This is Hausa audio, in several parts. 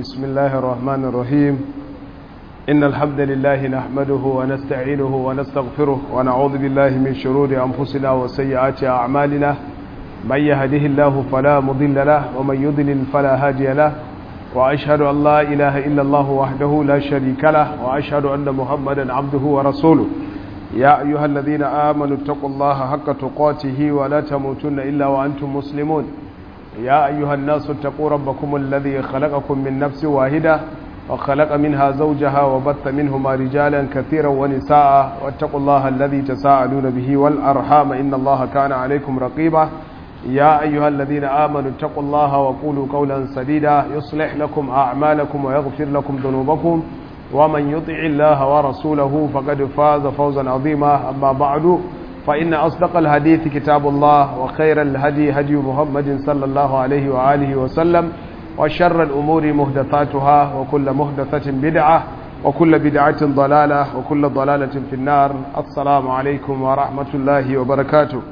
بسم الله الرحمن الرحيم إن الحمد لله نحمده ونستعينه ونستغفره ونعوذ بالله من شرور أنفسنا وسيئات أعمالنا من يهده الله فلا مضل له ومن يضلل فلا هادي له وأشهد أن لا إله إلا الله وحده لا شريك له وأشهد أن محمدا عبده ورسوله يا أيها الذين آمنوا اتقوا الله حق تقاته ولا تموتن إلا وأنتم مسلمون يا أيها الناس اتقوا ربكم الذي خلقكم من نفس واحدة وخلق منها زوجها وبث منهما رجالا كثيرا ونساء واتقوا الله الذي تساءلون به والأرحام إن الله كان عليكم رقيبا يا أيها الذين آمنوا اتقوا الله وقولوا قولا سديدا يصلح لكم أعمالكم ويغفر لكم ذنوبكم ومن يطع الله ورسوله فقد فاز فوزا عظيما أما بعد فإن أصدق الحديث كتاب الله وخير الهدي هدي محمد صلى الله عليه وآله وسلم وشر الأمور مهدثاتها وكل مهدثة بدعة وكل بدعة ضلالة وكل ضلالة في النار السلام عليكم ورحمة الله وبركاته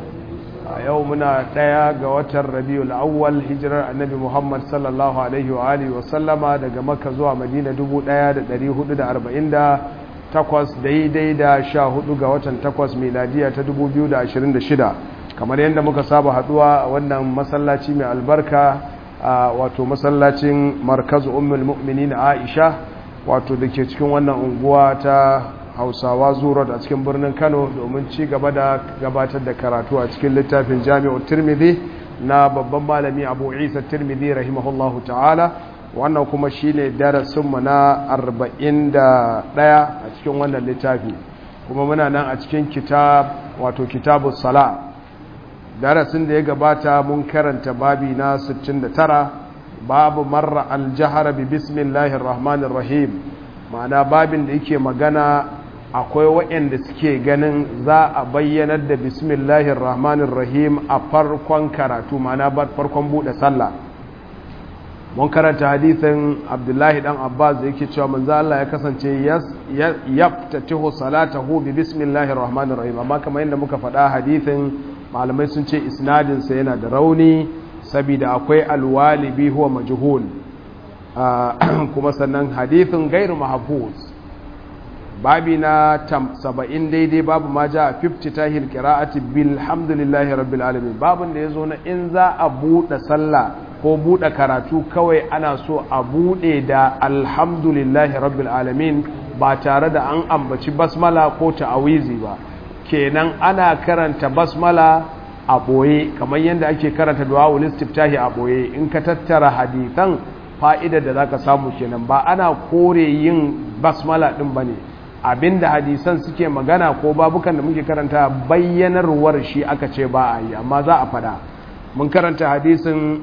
يومنا ديا قواتر ربيع الأول هجرة النبي محمد صلى الله عليه وآله وسلم دقى مكة زوى مدينة دبو ديا دريه دا أربعين دا takwas daidai da sha hudu ga watan takwas miladiya ta dubu biyu da ashirin da shida kamar yadda muka saba haduwa a wannan masallaci mai albarka a wato masallacin markazu ummul mu'minin aisha wato da ke cikin wannan unguwa ta hausawa zuwa a cikin birnin kano domin ci gaba da gabatar da karatu a cikin littafin jami'ar tirmidhi na babban malami abu isa tirmidhi rahimahullahu ta'ala wannan kuma shine darasinmu na 41 a cikin wannan littafi kuma muna nan a cikin kitab wato kitabus sala darasin da ya gabata mun karanta babi na 69 babu marra aljahara bi bismillahir rahmanir rahim ma'ana babin da yake magana akwai waɗanda suke ganin za a bayyanar da bismillahir rahmanir rahim a farkon karatu ma'ana farkon buɗe sallah mun karanta hadithin abdullahi dan abbas da yake cewa manzo Allah ya kasance yaftatihu salatahu bi bismillahir rahmanir rahim amma kamar yadda muka faɗa hadithin malamai sun ce isnadin sa yana da rauni saboda akwai alwalibi huwa majhul kuma sannan hadithin gairu mahfuz babi na 70 daidai babu ma ja 50 tahil qira'ati bilhamdulillahi rabbil alamin babun da yazo na in za a bude sallah ko buɗe karatu kawai ana so a buɗe da alhamdulillahi rabbil alamin ba tare da an ambaci basmala ko ta'awizi ba kenan ana karanta basmala a ɓoye kamar yadda ake karanta duwawul istiftahi a ɓoye in ka tattara hadithan fa'idar da zaka samu kenan ba ana kore yin basmala ɗin bane abinda hadisan suke magana ko babukan da muke karanta bayyanarwar shi aka ce ba a yi amma za a fada mun karanta hadisin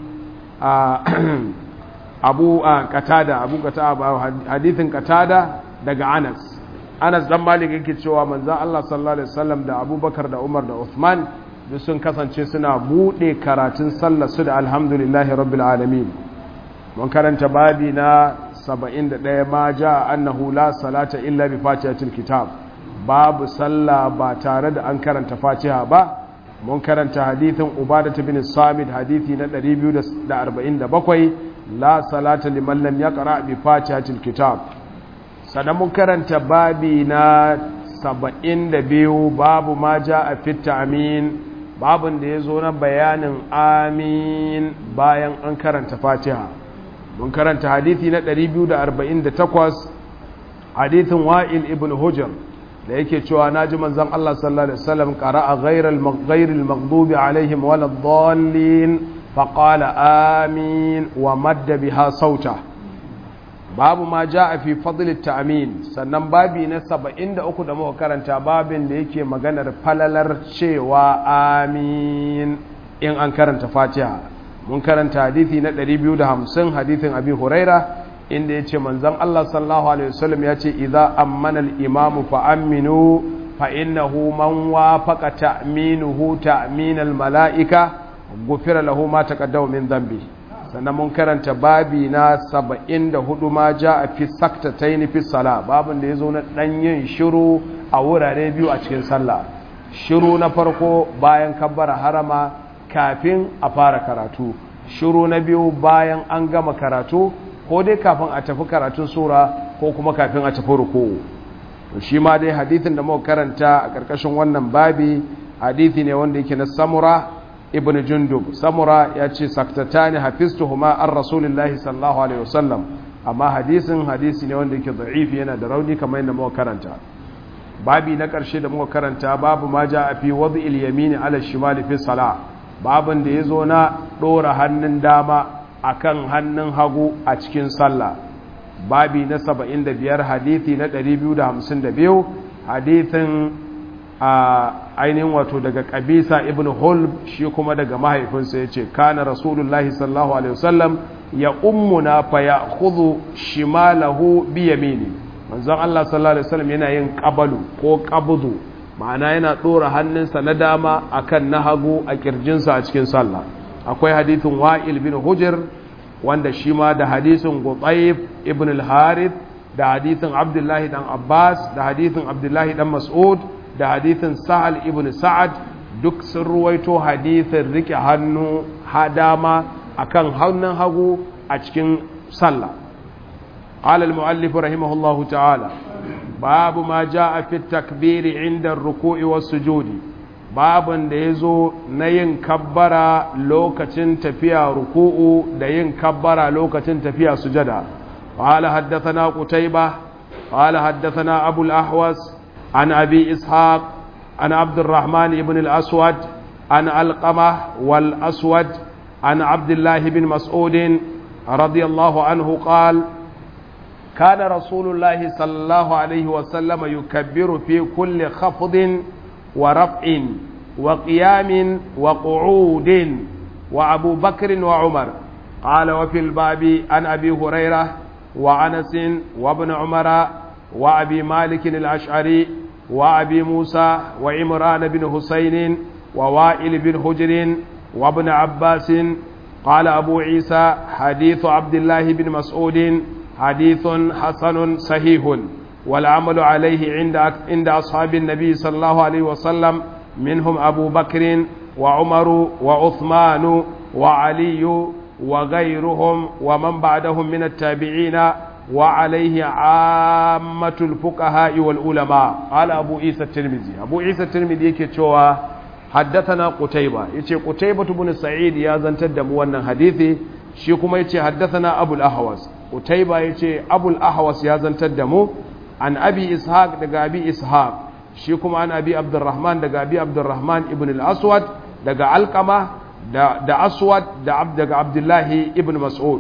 abu katada abu katada hadithin katada daga anas anas dan malik yake cewa manzon Allah sallallahu alaihi wasallam da abubakar da umar da uthman duk sun kasance suna bude karatun sallar su da alhamdulillahi rabbil alamin mun karanta babi na 71 ma ja annahu la salata illa bi fatihatil kitab babu sallah ba tare da an karanta fatiha ba mun karanta hadithin ubadatu bin samid hadithi na 247 la salata liman lam yaqra bi fatihatil kitab sannan mun karanta babi na 72 babu ma jaa fi ta'min babun da yazo na bayanin amin bayan an karanta fatiha mun karanta hadithi na 248 hadithin wa'il ibn hujr da yake cewa na ji manzan Allah sallallahu Alaihi wasallam ƙara'a ghairil maghdubi alaihim wala dhallin faƙala amin wa madda biha sauta babu ma ja a fi fadlit ta'amin sannan babi na 73 da muka karanta babin da yake maganar falalar cewa amin in an karanta fatiha mun karanta hadithi na 250 hadithin abi huraira inda ya ce manzan Allah sallallahu Alaihi wasallam ya ce idza ammana al-imamu fa aminu fa innahu man wafaqa ta'minuhu ta'minal mala'ika gufira lahu ma taqaddama min dhanbi sannan mun karanta babi na 74 ma a fi saktatayn fi sala babin da yazo na dan yin shiru a wurare biyu a cikin sallah shiru na farko bayan kabbara harama kafin a fara karatu shiru na biyu bayan an gama karatu ko dai kafin a tafi karatun sura ko kuma kafin a tafi ruku'u to shi ma dai hadithin da muka karanta a karkashin wannan babi hadithi ne wanda yake na samura ibn jundub samura ya ce saktatani hafiztuhuma an rasulillahi sallallahu alaihi wasallam amma hadisin hadisi ne wanda yake da'ifi yana da rauni kamar yadda muka karanta babi na ƙarshe da muka karanta babu ma ja a fi wadda ilyamini ala shimali fi sala babin da ya zo na ɗora hannun dama akan hannun hagu a cikin sallah babi na 75 hadithi na 252 hadithin a ainihin wato daga kabisa ibn hulb shi kuma daga mahaifinsa ya ce kana rasulullahi sallallahu alaihi wasallam ya ummuna fa ya khudhu shimalahu bi yamini manzon Allah sallallahu alaihi wasallam yana yin qabalu ko qabdu ma'ana yana dora hannunsa na dama akan na hagu a kirjinsa a cikin sallah akwai hadithin wa'il bin hujr wanda shi ma da hadisin Gutayf ibn al-Harith da hadithin Abdullahi dan Abbas da hadithin Abdullahi dan Mas'ud da hadithin Sa'al ibn Sa'ad duk sun ruwaito hadithin rike hannu hadama akan hannun hagu a cikin sallah قال المؤلف رحمه الله تعالى باب ما جاء في التكبير عند الركوع والسجود باب da yazo na yin kabbara lokacin tafiya ruku'u da yin kabbara lokacin tafiya sujada قال حدثنا قتيبة قال حدثنا أبو الأحوص عن أبي إسحاق عن عبد الرحمن بن الأسود عن القمة والأسود عن عبد الله بن مسعود رضي الله عنه قال كان رسول الله صلى الله عليه وسلم يكبر في كل خفض ورفع وقيام وقعود وأبو بكر وعمر قال وفي الباب عن أبي هريرة وعنس وابن عمر وأبي مالك الأشعري وأبي موسى وعمران بن حسين ووائل بن حجر وابن عباس قال أبو عيسى حديث عبد الله بن مسعود حديث حسن صحيح والعمل عليه عند عند أصحاب النبي صلى الله عليه وسلم منهم أبو بكر وعمر وعثمان وعلي وغيرهم ومن بعدهم من التابعين وعليه عامة الفقهاء والعلماء قال أبو عيسى الترمذي أبو عيسى الترمذي يكي حدثنا قتيبة يكي قتيبة بن سعيد يا زنتد موانا حديثي shi kuma yace haddathana abul ahwas utayba yace abul ahwas ya zantar da mu an abi ishaq daga abi ishaq shi kuma an abi abdurrahman daga abi abdurrahman ibn al-aswad daga alqama da da aswad da daga abdullahi ibn mas'ud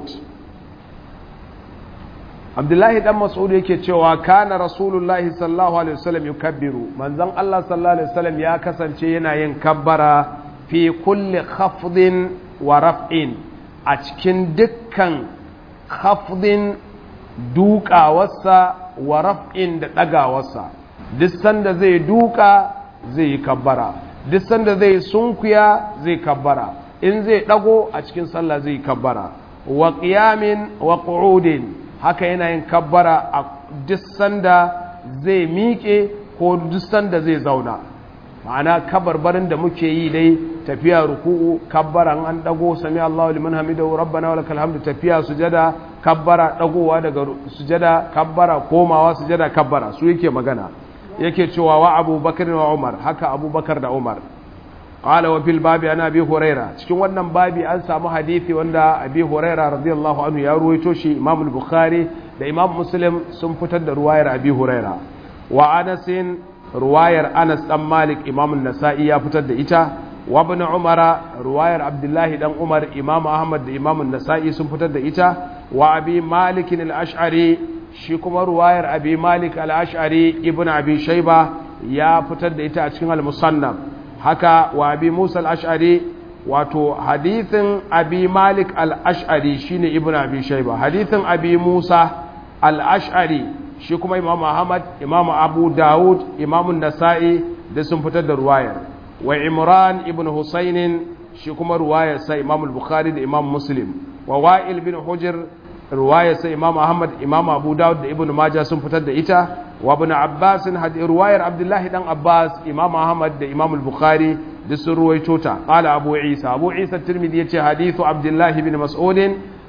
abdullahi dan mas'ud yake cewa kana rasulullahi sallallahu alaihi wasallam yukabbiru manzon Allah sallallahu alaihi wasallam ya kasance yana yin kabbara fi kulli khafdin wa raf'in a cikin dukkan khafdin dukawarsa wa raf'in da ɗagawarsa duk sanda zai duka zai yi kabbara duk sanda zai sunkuya zai kabbara in zai ɗago a cikin sallah zai yi kabbara wa qiyamin wa qu'udin haka yana yin kabbara a duk sanda zai miƙe ko duk sanda zai zauna ma'ana kabarbarin da muke yi dai tafiya ruku'u kabbara an dago sami Allahu liman hamidahu rabbana walakal hamdu tafiya sujada kabbara dagowa daga sujada kabbara komawa sujada kabbara su yake magana yake cewa wa Abu Bakar wa Umar haka Abu Bakar da Umar qala wa fil babi ana Abi Huraira cikin wannan babi an samu hadisi wanda Abi Huraira radiyallahu anhu ya ruwaito shi Imam al-Bukhari da Imam Muslim sun fitar da ruwayar Abi Huraira wa Anas ruwayar Anas dan Malik Imam an-Nasa'i ya fitar da ita wa ibn Umara ruwayar Abdullahi dan Umar Imam Ahmad da Imam an-Nasa'i sun fitar da ita wa Abi Malik al-Ash'ari shi kuma ruwayar Abi Malik al-Ash'ari ibn Abi Shayba ya fitar da ita a cikin al-Musannaf haka wa Abi Musa al-Ash'ari wato hadithin Abi Malik al-Ash'ari shine ibn Abi Shayba hadithin Abi Musa al-Ash'ari shi kuma Imam Ahmad Imam Abu Dawud Imam Nasa'i da sun fitar da ruwayar wa Imran ibn Husayn shi kuma ruwayar sa Imam al-Bukhari da Imam Muslim wa Wa'il bin Hujr ruwayar sa Imam Ahmad Imam Abu Dawud da Ibn Majah sun fitar da ita wa Ibn Abbas ruwayar Abdullah dan Abbas Imam Ahmad da Imam al-Bukhari duk sun ruwaito ta qala Abu Isa Abu Isa Tirmidhi yace hadithu Abdullah bin Mas'ud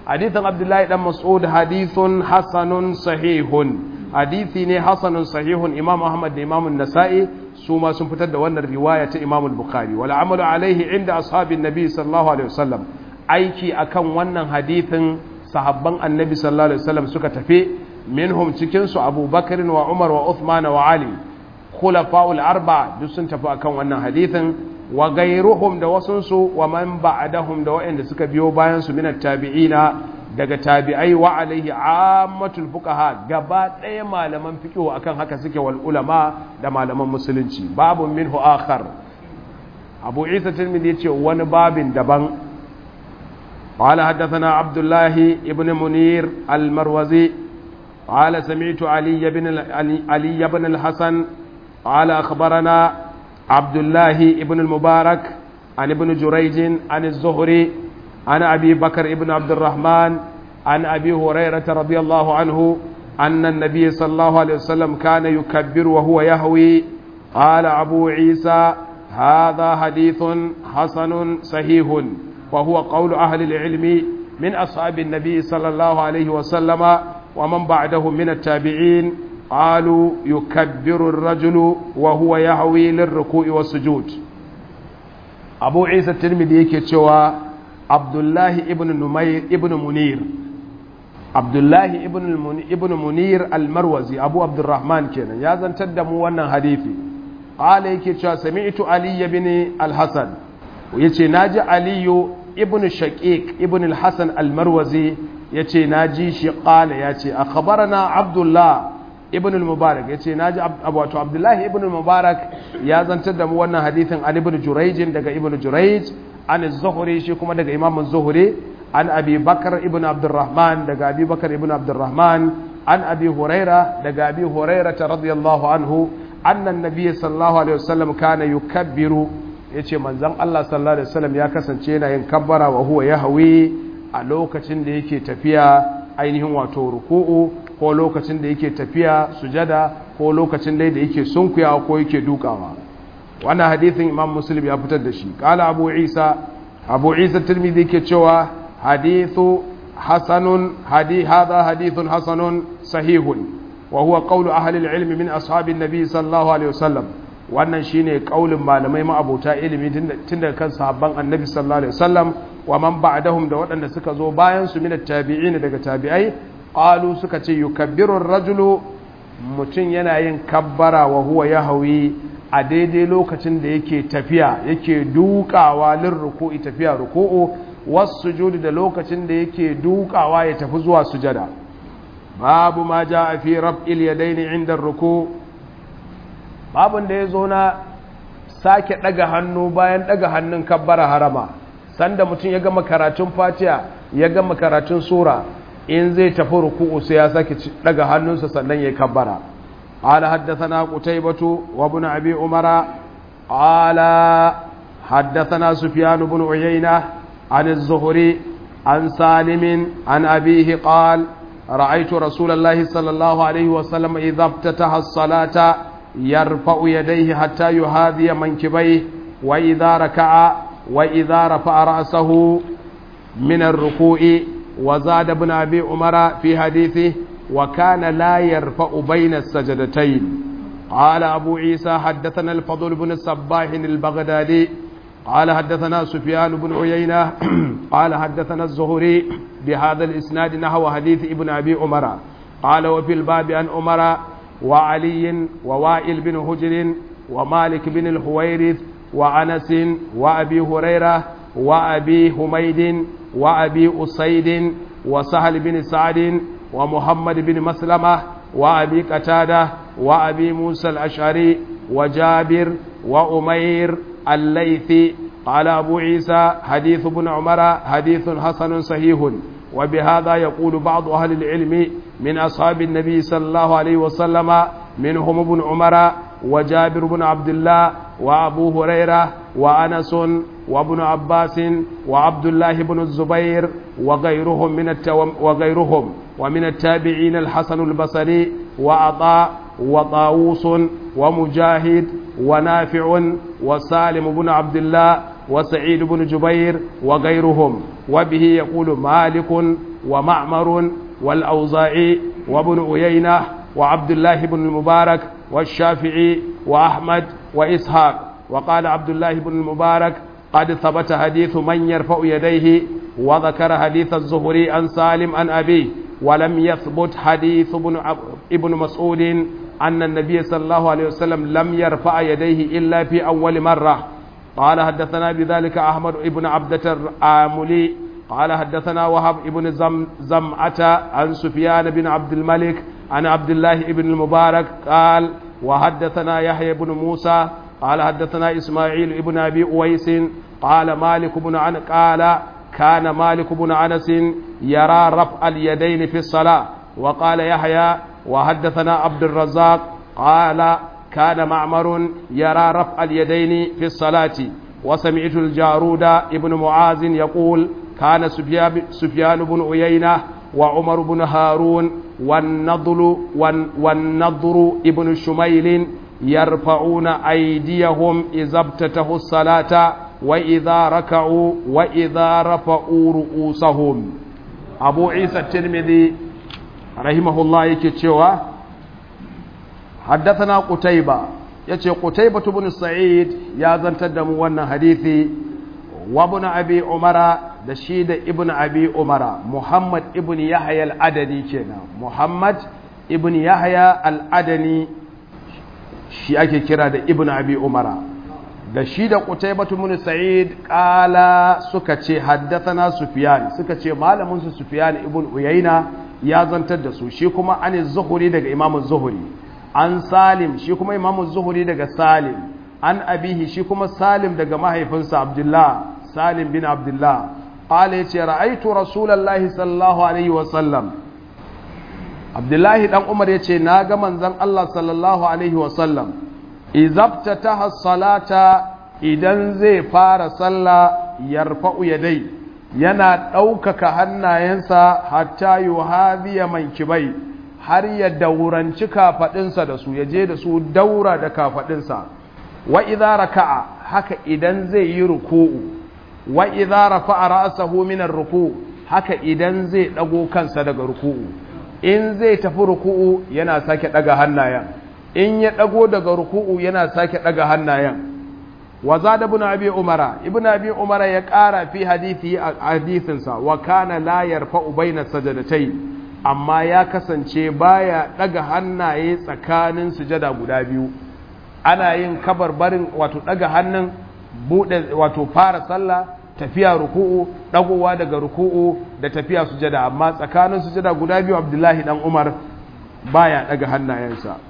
hadithin abdullahi dan mas'ud hadithun hasanun sahihun hadithi ne hasanun sahihun imam ahmad da imam nasa'i su ma sun fitar da wannan riwaya ta imam bukhari wal amalu alaihi inda ashabin nabi sallallahu alaihi wasallam aiki akan wannan hadithin sahabban annabi sallallahu alaihi wasallam suka tafi minhum cikin su abubakar wa umar wa uthman wa ali khulafa'ul arba duk sun tafi akan wannan hadithin wa gairuhum da wasunsu wa man ba'dahum da waɗanda suka biyo bayan su minat tabi'ina daga tabi'ai wa alaihi ammatul fuqaha gaba ɗaya malaman fiqh akan haka suke wal ulama da malaman musulunci babu minhu akhar abu isa tirmidhi yace wani babin daban قال حدثنا عبد الله ابن منير المروزي قال سمعت علي بن علي بن الحسن قال اخبرنا عبد الله ابن المبارك عن ابن جريج عن الزهري عن أبي بكر ابن عبد الرحمن عن أبي هريرة رضي الله عنه أن النبي صلى الله عليه وسلم كان يكبر وهو يهوي قال أبو عيسى هذا حديث حسن صحيح وهو قول أهل العلم من أصحاب النبي صلى الله عليه وسلم ومن بعدهم من التابعين قالوا يكبر الرجل وهو يهوي للركوع والسجود أبو عيسى الترمذي يكتشوا عبد الله ابن نمير ابن منير عبد الله ابن ابن منير المروزي أبو عبد الرحمن كان يا زن تدموا وانا حديثي قال يكتشوا سمعت علي بن الحسن ويتي ناجي علي ابن شقيق ابن الحسن المروزي يتي ناجي شقال يتي أخبرنا عبد الله ibn al-mubarak yace naji wato abdullahi ibn al-mubarak ya zantar da mu wannan hadithin an ibn jurayj daga ibn jurayj an az-zuhri shi kuma daga imam az-zuhri an abi bakar ibn abdurrahman daga abi bakar ibn abdurrahman an abi huraira daga abi huraira radiyallahu anhu anna an-nabiy sallallahu alaihi wasallam kana yukabbiru yace manzon Allah sallallahu alaihi wasallam ya kasance yana yin kabbara wa huwa yahwi a lokacin da yake tafiya ainihin wato ruku'u ko lokacin da yake tafiya sujada ko lokacin dai da yake sunkuyawa ko yake dukawa wannan hadithin imam muslim ya fitar da shi kala abu isa abu isa tirmidhi yake cewa hadithu hasanun hadi hadha hadithun hasanun sahihun wa huwa qawlu ahli al-ilm min ashabin nabi sallallahu alaihi wasallam wannan shine kaulin malamai ma'abota ilimi tun daga kan sahabban annabi sallallahu alaihi wasallam wa man ba'dahum da waɗanda suka zo bayan su min at-tabi'in daga tabi'ai qalu suka ce yukabbiru ar-rajulu mutum yana yin kabbara wa huwa yahwi a daidai lokacin da yake tafiya yake dukawa lin ruku'i tafiya ruku'u was-sujudi da lokacin da yake dukawa ya tafi zuwa sujada babu ma jaa fi raf'il yadaini 'inda ar-ruku' babun da yazo na sake daga hannu bayan daga hannun kabbara harama sanda mutum ya gama karatun fatiha ya gama karatun sura in zai tafi ruku'u sai ya sake daga hannunsa sannan ya kabbara qala haddathana qutaybatu wa ibn abi umara qala haddathana sufyan ibn uyayna an az-zuhri an salim an abihi qala رأيت رسول الله صلى الله عليه وسلم إذا افتتح الصلاة يرفع يديه حتى يهاذي منكبيه وإذا ركع وإذا رفع رأسه من الركوع وزاد ابن أبي عمر في حديثه وكان لا يرفع بين السجدتين قال أبو عيسى حدثنا الفضل بن الصباح البغدادي قال حدثنا سفيان بن عيينة قال حدثنا الزهري بهذا الإسناد نحو حديث ابن أبي عمر قال وفي الباب عن عمر وعلي ووائل بن هجر ومالك بن الحويرث وأنس وأبي هريرة وأبي حميد وأبي أسيد وسهل بن سعد ومحمد بن مسلمة وأبي قتادة وأبي موسى الأشعري وجابر وأمير الليثي قال أبو عيسى حديث ابن عمر حديث حسن صحيح وبهذا يقول بعض أهل العلم من أصحاب النبي صلى الله عليه وسلم منهم ابن عمر وجابر بن عبد الله وأبو هريرة وأنس وابن عباس وعبد الله بن الزبير وغيرهم من التو... وغيرهم ومن التابعين الحسن البصري وعطاء وطاووس ومجاهد ونافع وسالم بن عبد الله وسعيد بن جبير وغيرهم وبه يقول مالك ومعمر والأوزاعي وابن أيينة وعبد الله بن المبارك والشافعي وأحمد وإسحاق وقال عبد الله بن المبارك قد ثبت حديث من يرفع يديه وذكر حديث الزهري عن سالم عن أبيه ولم يثبت حديث ابن, ابن مسعود أن النبي صلى الله عليه وسلم لم يرفع يديه إلا في أول مرة قال حدثنا بذلك أحمد بن عبدة الآملي قال حدثنا وهب بن زم زمعة عن سفيان بن عبد الملك عن عبد الله بن المبارك قال وحدثنا يحيى بن موسى قال حدثنا إسماعيل بن أبي أويس قال مالك بن عن قال كان مالك بن أنس يرى رفع اليدين في الصلاة وقال يحيى وحدثنا عبد الرزاق قال كان معمر يرى رفع اليدين في الصلاة وسمعت الجارود ابن معاذ يقول كان سفيان بن عيينة وعمر بن هارون والنضل والنضر ابن شميل يرفعون أيديهم إذا ابتتهوا الصلاة وإذا ركعوا وإذا رفعوا رؤوسهم أبو عيسى الترمذي رحمه الله يكتشوا حدثنا قتيبة يتي قتيبة بن سعيد يا زنتدم وانا حديثي وابن أبي عمر da shi da ibn abi umara muhammad ibn yahya al'adani kenan muhammad ibn yahya al'adani shi ake kira da ibn abi umara da shi da qutaybatu bin sa'id qala suka ce haddathana sufyan suka ce malamin su sufyan ibn uyayna ya zantar da su shi kuma an zuhuri daga imam zuhuri an salim shi kuma imam zuhuri daga salim an abihi shi kuma salim daga mahaifinsa abdullah salim bin abdullah قال يتي رأيت رسول الله صلى الله عليه وسلم عبد الله دان عمر يتي ناغا منزن الله صلى الله عليه وسلم إذا افتتح الصلاة idan zai fara sallah yarfa'u yadai yana ɗaukaka hannayensa hatta yuhadhiya mankibai har ya dauranci kafaɗinsa da su ya je da su daura da kafaɗinsa wa idza raka'a haka idan zai yi ruku'u wa idza rafa'a ra'sahu min ar-ruku haka idan zai dago kansa daga ruku'u in zai tafi ruku'u yana sake daga hannayen in ya dago daga ruku'u yana sake daga hannayen wa zada ibn abi umara ibn abi umara ya kara fi hadisi hadisin sa wa kana la yarfa'u baina sajadatai amma ya kasance baya daga hannaye tsakanin sujada guda biyu ana yin kabar barin wato daga hannun bude wato fara sallah tafiya ruku'u dagowa daga ruku'u da tafiya sujada amma tsakanin sujada guda biyu abdullahi dan umar baya daga hannayensa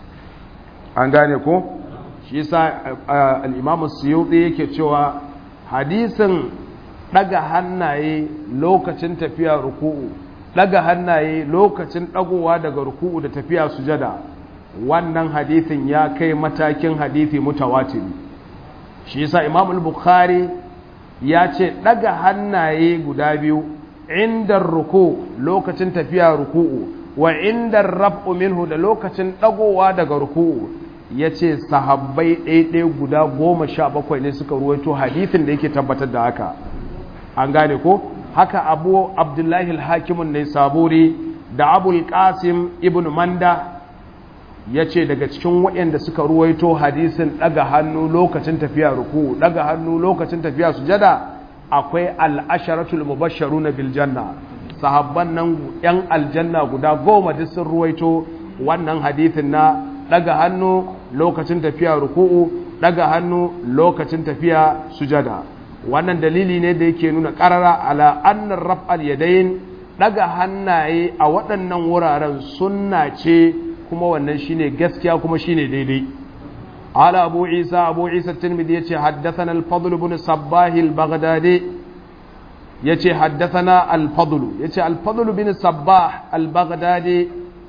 an gane ko shi yasa al-imamu suyuti yake cewa hadisin daga hannaye lokacin tafiya ruku'u daga hannaye lokacin dagowa daga ruku'u da tafiya sujada wannan hadisin ya kai matakin hadisi mutawatir shi yasa imam al-bukhari ya ce ɗaga hannaye guda biyu inda ruku lokacin tafiya ruku'u wa inda raf'u minhu da lokacin ɗagowa daga ruku'u ya ce sahabbai ɗaiɗai guda goma sha bakwai ne suka ruwaito hadithin da yake tabbatar da haka an gane ko haka abu abdullahi al-hakimun ne saburi da abul qasim ibn manda ya ce daga cikin waɗanda suka ruwaito hadisin ɗaga hannu lokacin tafiya ruku ɗaga hannu lokacin tafiya sujada akwai al'asharatul mubasharu na biljanna sahabban nan ‘yan aljanna guda goma duk sun ruwaito wannan hadisin na ɗaga hannu lokacin tafiya ruku'u ɗaga hannu lokacin tafiya sujada wannan dalili ne da yake nuna ƙarara ala annar raf'al yadayin ɗaga hannaye a waɗannan wuraren sunna ce kuma wannan shine gaskiya kuma shine daidai ala abu isa abu isa tirmidhi yace haddathana al-fadl ibn sabbah al-baghdadi yace haddathana al-fadl yace al-fadl ibn sabbah al-baghdadi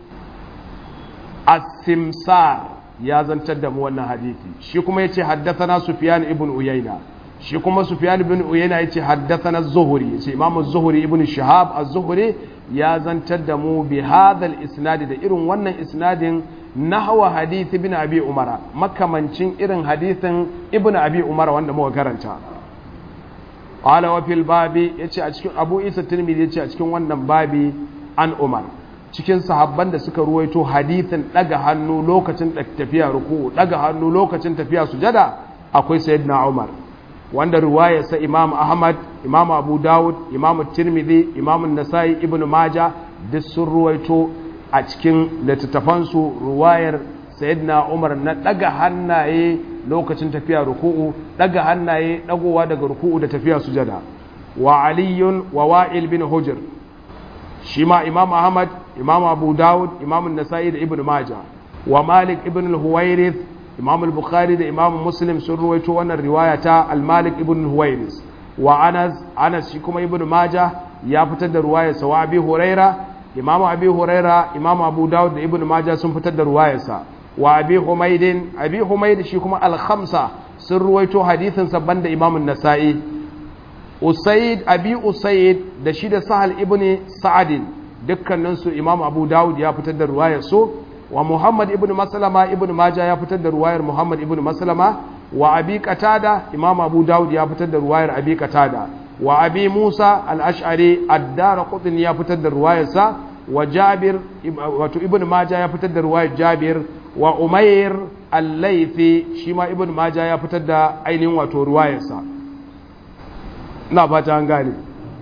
as-simsar ya zantar da mu wannan hadisi shi kuma yace haddathana sufyan ibn uyayna shi kuma sufyan ibn uyayna yace haddathana az-zuhri yace imam az-zuhri ibn shihab az-zuhri ya zantar da mu bi hadal isnadi da irin wannan isnadin nahwa hadith ibn abi umara makamancin irin hadithin ibn abi umara wanda muka karanta qala wa fil babi yace a cikin Abu Isa Tirmidhi yace a cikin wannan babi an Umar cikin sahabban da suka ruwaito hadithin daga hannu lokacin tafiya ruku'u daga hannu lokacin tafiya sujada akwai sayyidina Umar wanda ruwayarsa Imam Ahmad Imam Abu Dawud Imam Tirmidhi Imam Nasa'i Ibn Majah duk sun ruwaito a cikin littattafansu ruwayar sayyidina Umar na daga hannaye lokacin tafiya ruku'u daga hannaye dagowa daga ruku'u da tafiya sujada wa aliyun wa wa'il bin hujr shi ma imam ahmad imam abu dawud imam nasa'i da ibn majah wa malik ibn al-huwairith imam al-bukhari da imam muslim sun ruwaito wannan riwaya ta al-malik ibn al-huwairith wa anas anas shi kuma ibn majah ya fitar da ruwayar sa wa abi huraira imam abi huraira imam abu dawud da ibn majah sun fitar da ruwayar sa wa abi humaydin abi humayd shi kuma al-khamsa sun ruwaito hadithin sa banda imam an-nasa'i usaid abi usaid da shi da sahal ibn sa'adin dukkaninsu imam abu dawud ya fitar da ruwayar su wa muhammad ibn maslama ibn majah ya fitar da ruwayar muhammad ibn maslama wa abi qatada imam abu dawud ya fitar da ruwayar abi qatada wa abi musa al-ash'ari ad-darqutni ya fitar da ruwayar sa wa jabir wato ibn majah ya fitar da ruwayar jabir wa umair al-laythi shi ma ibn majah ya fitar da ainihin wato ruwayar sa na fata an gane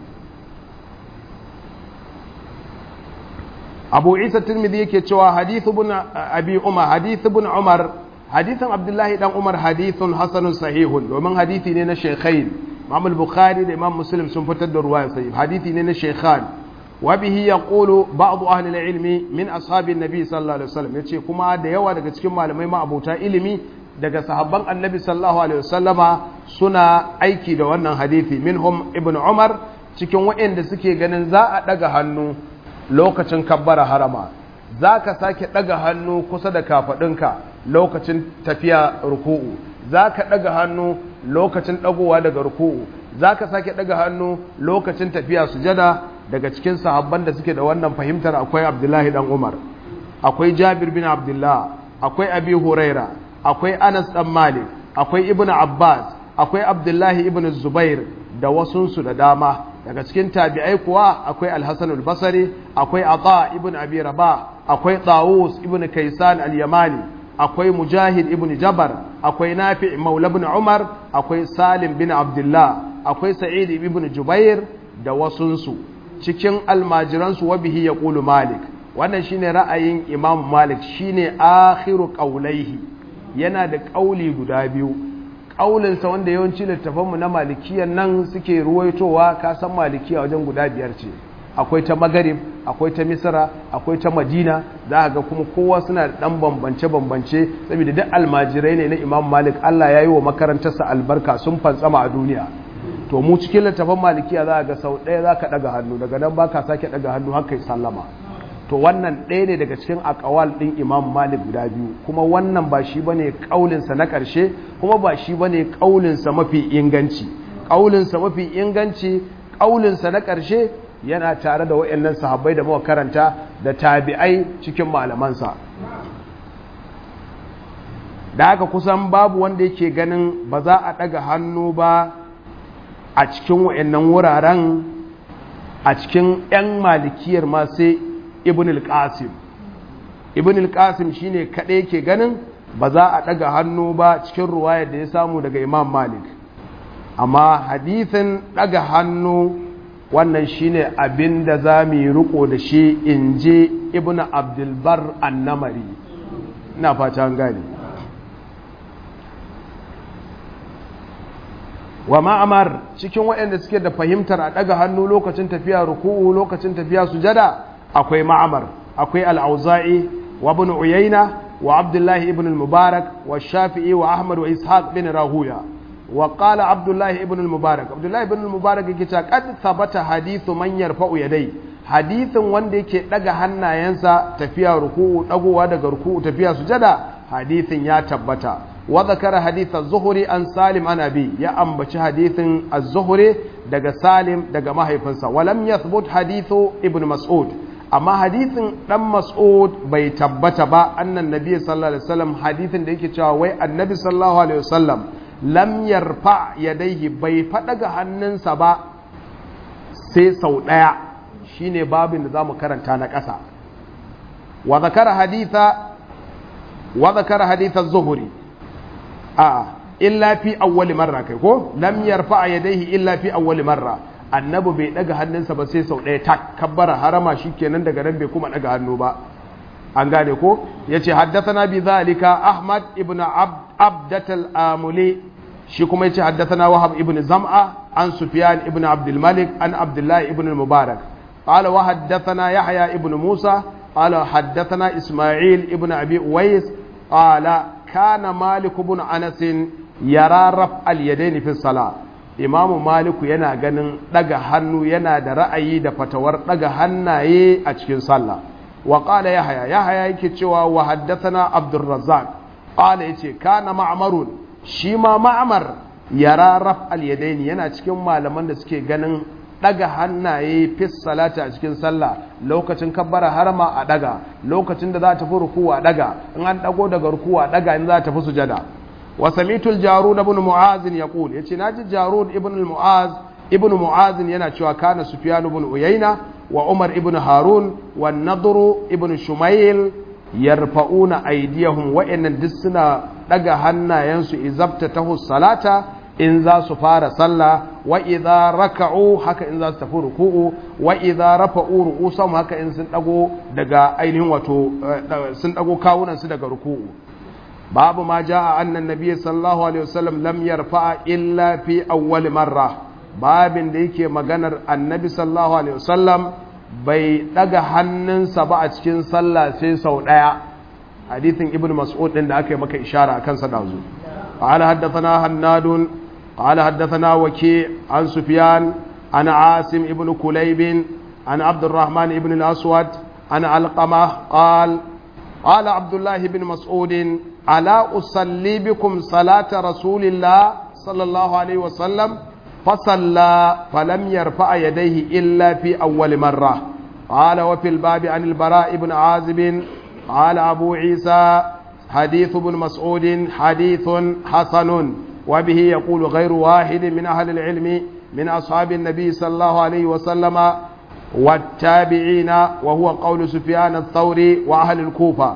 abu isa tirmidhi yake cewa hadithu bin abi umar hadithu bin umar hadithan abdullahi dan umar hadithun hasanun sahihun domin hadithi ne na shaykhain imam al-bukhari da imam muslim sun fitar da ruwaya sahih hadithi ne na shaykhan wa bihi yaqulu ba'd ahli al-ilmi min ashabin nabi sallallahu alaihi wasallam yace kuma da yawa daga cikin malamai ma abota ilimi daga sahabban annabi sallallahu alaihi wasallama suna aiki da wannan hadithi minhum ibn umar cikin waɗanda suke ganin za a ɗaga hannu lokacin kabbara harama za ka sake ɗaga hannu kusa da kafaɗinka lokacin tafiya ruku'u za ka ɗaga hannu lokacin ɗagowa daga ruku'u za ka sake ɗaga hannu lokacin tafiya sujada daga cikin sahabban da suke da wannan fahimtar akwai abdullahi dan umar akwai jabir bin abdullah akwai abi huraira akwai anas dan malik akwai ibnu abbas akwai abdullahi ibn zubair da wasunsu da dama daga cikin tabi'ai kuwa akwai alhassan albasari akwai ata ibn abi rabah akwai tawus ibn kaisan al-yamani akwai mujahid ibn jabar akwai nafi maula ibn umar akwai salim bin abdullah akwai sa'id ibn jubair da wasunsu cikin almajiransu wa bihi yaqulu malik wannan shine ra'ayin imam malik shine akhiru qawlaihi yana da ƙauli guda biyu ƙaulinsa wanda yawanci littafanmu na malikiyan nan suke ruwaitowa ka san malikiya wajen guda biyar ce akwai ta magarib akwai ta misra akwai ta madina za ga kuma kowa suna da ɗan bambance-bambance saboda duk almajirai ne na imam malik allah ya yi wa makarantarsa albarka sun fantsama a duniya to mu cikin littafan malikiya za ga sau ɗaya za ka ɗaga hannu daga nan ba ka sake ɗaga hannu haka yi sallama to wannan ɗaya ne daga cikin akawal ɗin imam malik guda biyu kuma wannan ba shi bane ƙaulinsa na ƙarshe kuma ba shi bane ƙaulinsa mafi inganci ƙaulinsa mafi inganci ƙaulinsa na ƙarshe yana tare da waɗannan sahabbai da muka karanta da tabi'ai cikin malamansa da haka kusan babu wanda yake ganin ba za a ɗaga hannu ba a cikin waɗannan wuraren a cikin 'yan malikiyar ma sai ibn al-qasim ibn al-qasim shine kaɗai ke ganin ba za a ɗaga hannu ba cikin ruwayar da ya samu daga imam malik amma hadithin ɗaga hannu wannan shine abin da za mu yi riko da shi in je ibn abdulbar annamari ina fata an gane wa ma'amar cikin waɗanda suke da fahimtar a ɗaga hannu lokacin tafiya ruku'u lokacin tafiya sujada akwai ma'amar akwai al'auza'i wa ibn uyayna wa abdullahi ibn al-mubarak wa shafi'i wa ahmad wa ishaq bin rahuya wa qala abdullahi ibn al-mubarak abdullahi ibn al-mubarak yake cewa qad thabata hadithu man yarfa'u yadai hadithin wanda yake daga hannayensa tafiya ruku'u dagowa daga ruku'u tafiya sujada hadithin ya tabbata wa zakara hadith az-zuhri an salim an abi ya ambaci hadithin az-zuhri daga salim daga mahaifinsa wa lam yathbut hadithu ibn mas'ud amma hadithin dan mas'ud bai tabbata ba annan nabi sallallahu alaihi wasallam hadithin da yake cewa wai annabi sallallahu alaihi wasallam lam yarfa yadaihi bai faɗaga hannunsa ba sai sau ɗaya shine babin da zamu karanta na ƙasa wa zakara haditha wa zakara haditha zuhuri a illa fi awwali marra kai ko lam yarfa yadaihi illa fi awwali marra annabi bai daga hannunsa ba sai sau ɗaya tak kabbara harama shikenan daga nan bai kuma daga hannu ba an gane ko yace haddathana bi zalika ahmad ibn abdat al-amuli shi kuma yace haddathana wahab ibn zam'a an sufyan ibn abd al-malik an abdullah ibn al-mubarak qala wa haddathana yahya ibn musa qala haddathana isma'il ibn abi uwais qala kana malik ibn anas yara raf al-yadayn fi salat imamu maliku yana ganin daga hannu yana da ra'ayi da fatawar daga hannaye a cikin sallah wa qala yahya yahya yake cewa wa haddathana abdurrazzaq qala yace kana ma'marun shi ma ma'mar yara raf al yadaini yana cikin malaman da suke ganin daga hannaye fi salati a cikin sallah lokacin kabbara harama a daga lokacin da za ta fi rukuwa a daga in an dago daga rukuwa a daga in za ta fi sujada وسميت الجارود بن معاذ يقول يتي ناجي جارود ابن المعاذ ابن معاذ yana cewa kana sufyan ibn uyayna wa umar ibn harun wa nadr ibn shumayl yarfa'una aydiyahum wa innan duk suna daga hannayensu izabta tahu salata in za su fara sallah wa idza raka'u haka in za su tafi ruku'u wa idza rafa'u ru'usahum haka in sun dago daga ainihin wato sun dago kawunan su daga ruku'u babu ma ja'a annan nabiyyi sallallahu alaihi wasallam lam yarfa'a illa fi awwal marra babin da yake maganar annabi sallallahu alaihi wasallam bai daga hannunsa ba a cikin sallah sai sau daya hadithin ibnu mas'ud din da aka yi maka ishara akan sa dazu qala haddathana hannadun qala haddathana waki an sufyan an asim ibnu kulayb an abdurrahman ibn al-aswad an alqama qala قال عبد الله بن مسعود ألا أصلي بكم صلاة رسول الله صلى الله عليه وسلم فصلى فلم يرفع يديه إلا في أول مرة قال وفي الباب عن البراء بن عازب قال أبو عيسى حديث ابن مسعود حديث حسن وبه يقول غير واحد من أهل العلم من أصحاب النبي صلى الله عليه وسلم والتابعين وهو قول سفيان الثوري وأهل الكوفة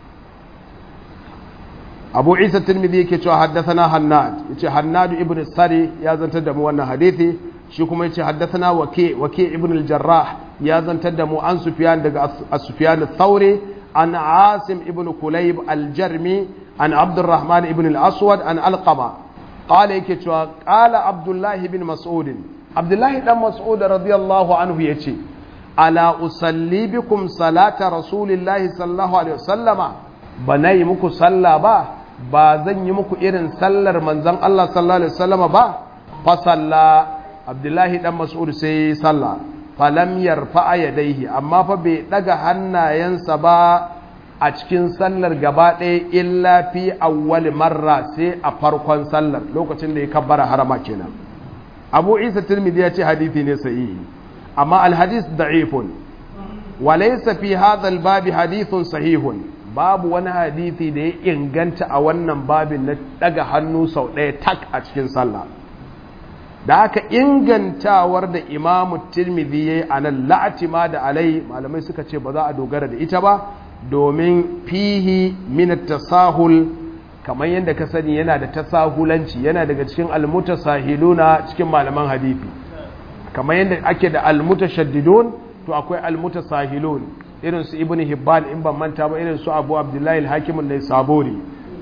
أبو عيسى الترمذي كتو حدثنا هناد يتي هناد ابن السري يا زنت دمو wannan hadisi shi kuma yace haddathana waki waki ibn al-jarrah ya zantar da mu an sufyan daga sufyan al-thawri an asim ibn kulayb al-jarmi an abdurrahman ibn al-aswad an alqama qala yake cewa qala abdullah ibn mas'ud abdullahi dan mas'ud radiyallahu anhu yace ala usalli bikum salata rasulillahi sallallahu alaihi wasallama bana yi muku sallah ba ba zan yi muku irin sallar manzon Allah sallallahu alaihi wasallama ba fa salla abdullahi dan mas'ud sai salla falam yarfa yadaihi amma fa bai daga hannayensa ba a cikin sallar gaba ɗaya illa fi awwal marra sai a farkon sallar lokacin da ya kabbara harama kenan abu isa tirmidhi ya ce hadithi ne sahihi amma alhadis da'ifun wa laysa fi hadha albabi hadithun sahihun babu wani hadithi da ya inganta a wannan babin na daga hannu sau ɗaya tak a cikin sallah da aka ingantawar da imamu tirmidhi ya yi a nan la'atima da alai malamai suka ce ba za a dogara da ita ba domin fihi min tasahul kamar yadda ka sani yana da tasahulanci yana daga cikin almutasahiluna cikin malaman hadithi kamar yadda ake da almutashaddidun to akwai almutasahilun irin su ibnu hibban in ban manta ba irin su abu abdullahi al-hakim an-naisaburi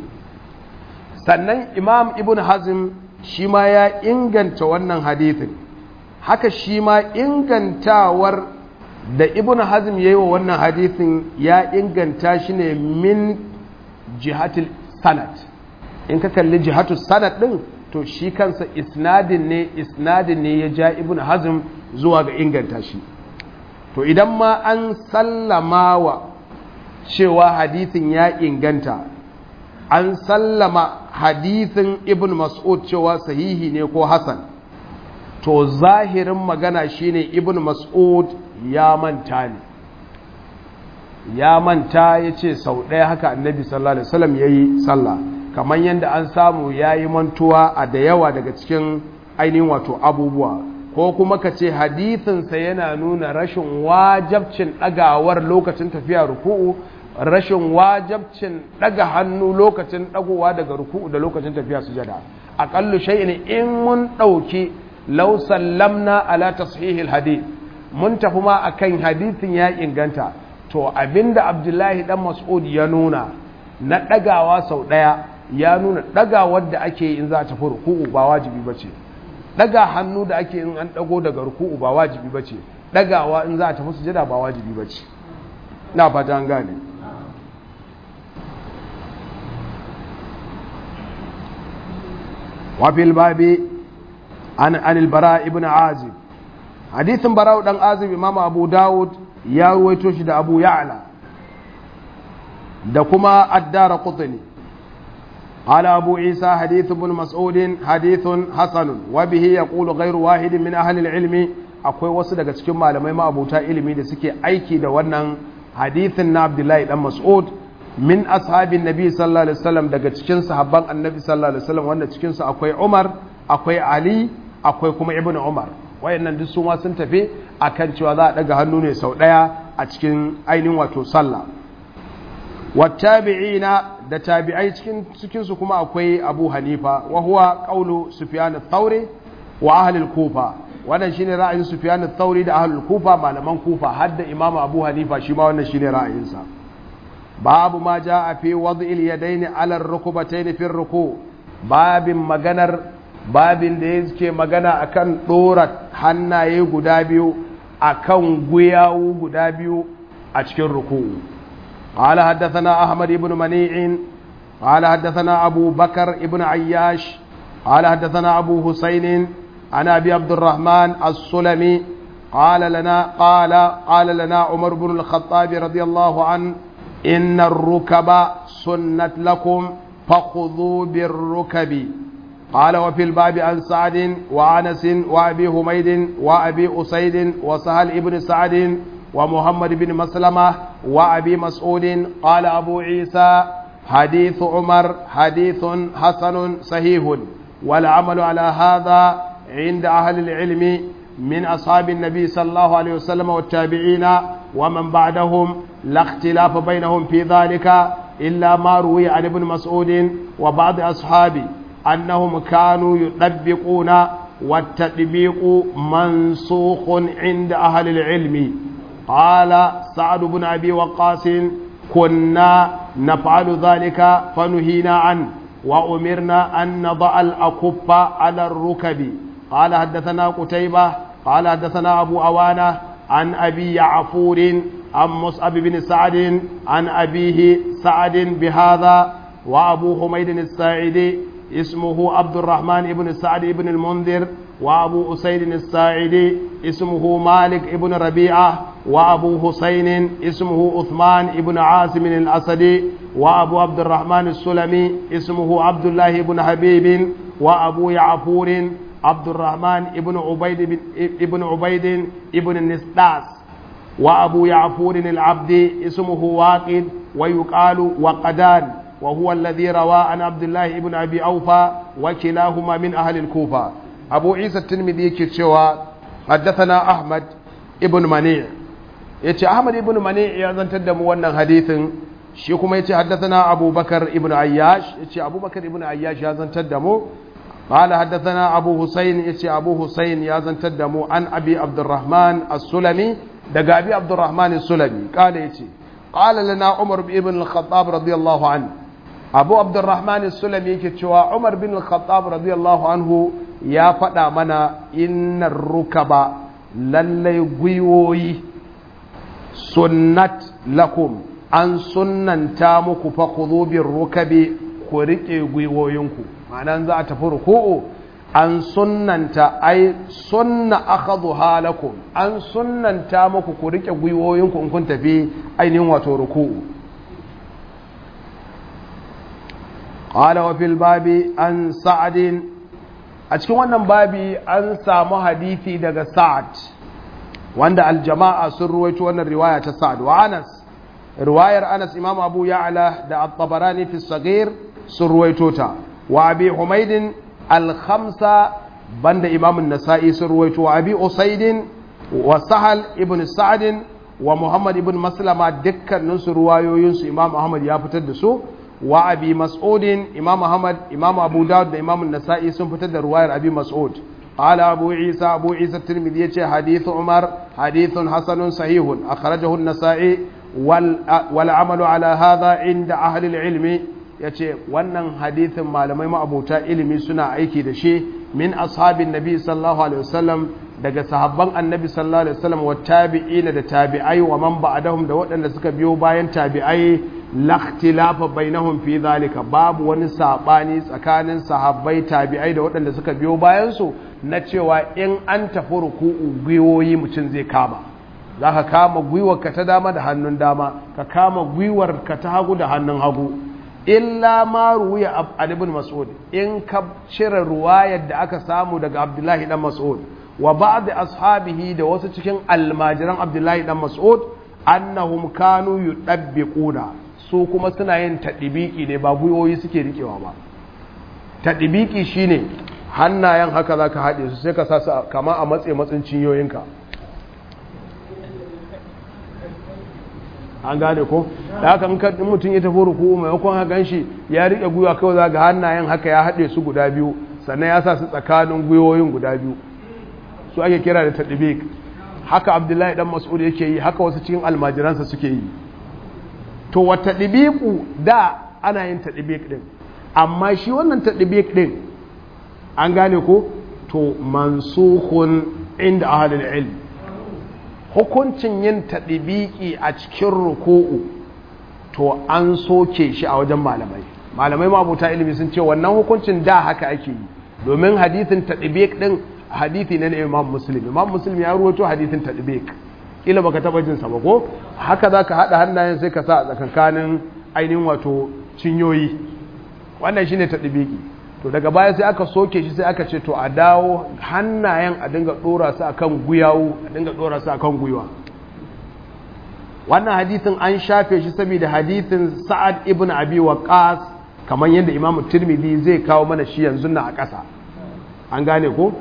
sannan imam ibnu hazm shi ma ya inganta wannan hadithin haka shi ma ingantawar da ibnu hazm yayi wa wannan hadithin ya inganta shi ne min jihatil sanad in ka kalli jihatu sanad din to shi kansa isnadin ne isnadin ne ya ja ibn hazm zuwa ga inganta shi to idan ma an sallama wa cewa hadithin ya inganta an sallama hadithin ibn mas'ud cewa sahihi ne ko hasan to zahirin magana shine ibn mas'ud ya manta ne ya manta ya ce sau ɗaya haka annabi sallallahu alaihi wasallam ya yi sallah kamar yadda an samu yayi mantuwa a da yawa daga cikin ainihin wato abubuwa ko kuma ka ce hadithinsa yana nuna rashin wajabcin ɗagawar lokacin tafiya ruku'u rashin wajabcin ɗaga hannu lokacin ɗagowa daga ruku'u da lokacin tafiya sujada aƙallu shay'in in mun ɗauki law sallamna ala tashihil hadith mun tafi ma akan hadithin ya inganta to abinda abdullahi dan mas'ud ya nuna na ɗagawa sau ɗaya ya nuna ɗagawar da ake in za a tafi ruku'u ba wajibi bace daga hannu da ake in an dago daga ruku'u ba wajibi bace dagawa in za a tafi sujada ba wajibi bace na fata an gane wa fil babi an anil bara ibn azib hadithin bara dan azib imam abu daud ya ruwaito shi da abu ya'la da kuma addara qutni قال أبو عيسى حديث ابن مسعود حديث حسن وبه يقول غير واحد من أهل العلم akwai wasu daga cikin malamai ma'abuta ilimi da suke aiki da wannan hadithin na Abdullahi dan Mas'ud min ashabin Nabi sallallahu alaihi wasallam daga cikin sahabban Annabi sallallahu alaihi wasallam wanda cikin su akwai Umar akwai Ali akwai kuma Ibn Umar wayannan duk su ma sun tafi akan cewa za a daga hannu ne sau daya a cikin ainihin wato sallah wattabi'ina da tabi'ai cikin cikin su kuma akwai Abu Hanifa wa huwa qawlu Sufyan ath-Thawri wa ahli al-Kufa wannan shine ra'ayin Sufyan ath-Thawri da ahli al-Kufa malaman Kufa har da Imam Abu Hanifa shi ma wannan shine ra'ayinsa babu ma jaa fi wad'i al-yadayn 'ala ar-rukbatayn fi ar-ruku babin maganar babin da yake magana akan dora hannaye guda biyu akan guyawu guda biyu a cikin ruku'u قال حدثنا أحمد بن منيع قال حدثنا أبو بكر بن عياش قال حدثنا أبو حسين عن أبي عبد الرحمن السلمي قال لنا قال قال لنا عمر بن الخطاب رضي الله عنه إن الركب سنت لكم فخذوا بالركب قال وفي الباب عن سعد وعنس وأبي حميد وأبي أسيد وسهل ابن سعد ومحمد بن مسلمة وأبي مسعود قال أبو عيسى حديث عمر حديث حسن صحيح والعمل على هذا عند أهل العلم من أصحاب النبي صلى الله عليه وسلم والتابعين ومن بعدهم لا اختلاف بينهم في ذلك إلا ما روي عن ابن مسعود وبعض أصحابه أنهم كانوا يطبقون والتطبيق منسوخ عند أهل العلم قال سعد بن أبي وقاص كنا نفعل ذلك فنهينا عنه وأمرنا أن نضع الأكف على الركب قال حدثنا قتيبة قال حدثنا أبو أوانة عن أبي يعفور عن مصعب بن سعد عن أبيه سعد بهذا وأبو حميد الساعدي اسمه عبد الرحمن بن سعد بن المنذر وأبو أسيد الساعدي اسمه مالك بن ربيعة وأبو حسين اسمه عثمان بن عاصم الأسدي وأبو عبد الرحمن السلمي اسمه عبد الله بن حبيب وأبو يعفور عبد الرحمن بن عبيد بن ابن عبيد ابن النسداس وأبو يعفور العبد اسمه واقد ويقال وقدان وهو الذي روى عن عبد الله بن أبي أوفى وكلاهما من أهل الكوفة أبو عيسى الترمذي كتشوى حدثنا أحمد ابن منيع yace Ahmad ibn Mani ya zantar da mu wannan hadithin shi kuma yace haddathana Abu Bakar ibn Ayyash yace Abu Bakar ibn Ayyash ya zantar da mu قال حدثنا أبو حسين يتي أبو حسين يا زنتدمو عن أبي عبد الرحمن السلمي دقى أبي عبد الرحمن السلمي قال يتي قال لنا عمر بن الخطاب رضي الله عنه أبو عبد الرحمن السلمي كتشوى عمر بن الخطاب رضي الله عنه يا فدا منا إن الركب للي قيوي سنت لكم أن سنن تامك فخذوا بالركب كوريكي قيوينكم ma'ana za a tafi ruku'u an sunnanta ai sunna akhadhu halakum an sunnanta muku ku rike gwiwoyinku in kun tafi ainihin wato ruku'u qala wa fil babi an sa'ad a cikin wannan babi an samu hadisi daga sa'ad wanda aljama'a sun ruwaito wannan riwaya ta sa'ad wa anas riwayar anas imam abu ya'la da at-tabarani fi saghir sun ruwaito ta wa abi humaidin al-khamsa banda imam an-nasa'i sun ruwaito wa abi usaidin wa sahal ibn sa'd wa muhammad ibn maslama dukkanin su ruwayoyin su imam ahmad ya fitar da su wa abi mas'udin imam ahmad imam abu dawud da imam an-nasa'i sun fitar da ruwayar abi mas'ud قال أبو عيسى أبو عيسى الترمذي حديث عمر حديث حسن صحيح أخرجه النسائي والعمل على هذا عند أهل العلم yace wannan hadithin malamai ma'abuta ilimi suna aiki da shi min ashabin nabi sallallahu alaihi wasallam daga sahabban annabi sallallahu alaihi wasallam wa tabi'ina da tabi'ai wa man ba'dahum da waɗanda suka biyo bayan tabi'ai lakhtilafa bainahum fi zalika babu wani sabani tsakanin sahabbai tabi'ai da waɗanda suka biyo bayan su na cewa in an tafi ruku'u gwiwoyi mutum zai kama za ka kama gwiwarka ta dama da hannun dama ka kama gwiwarka ta hagu da hannun hagu illa ma ruwiya an ibn mas'ud in ka cire ruwayar da aka samu daga abdullahi dan mas'ud wa ba'd ashabihi da wasu cikin almajiran abdullahi dan mas'ud annahum kanu yudabbiquna su kuma suna yin tadibiki ne ba gwiwoyi suke rikewa ba tadibiki shine hannayen haka za ka haɗe su sai ka sa su kama a matse matsin cinyoyinka an gane ko da haka in mutum ya tafi ruku maimakon hakan shi ya riƙe gwiwa kawai za ga hannayen haka ya haɗe su guda biyu sannan ya sa su tsakanin gwiwoyin guda biyu su ake kira da taɗibik haka abdullahi dan mas'ud yake yi haka wasu cikin almajiransa suke yi to wa taɗibiku da ana yin taɗibik ɗin amma shi wannan taɗibik ɗin an gane ko to mansukhun inda ahlul ilm hukuncin yin taɗibiki a cikin ruku'u to an soke shi a wajen malamai malamai mabuta ilimi sun ce wannan hukuncin da haka ake yi domin hadithin taɗibik ɗin hadithi na imam muslim imam muslim ya ruwato hadithin taɗibik kila baka taɓa jinsa ba ko haka za ka haɗa hannayen sai ka sa a tsakankanin ainihin wato cinyoyi wannan shine taɗibiki to daga baya sai aka soke shi sai aka ce to a dawo hannayen a dinga dora su akan guyawu a dinga dora su akan guyuwa wannan hadithin an shafe shi saboda hadithin sa'ad ibn abi waqas kamar yadda imam tirmidhi zai kawo mana shi yanzu na a ƙasa an gane ko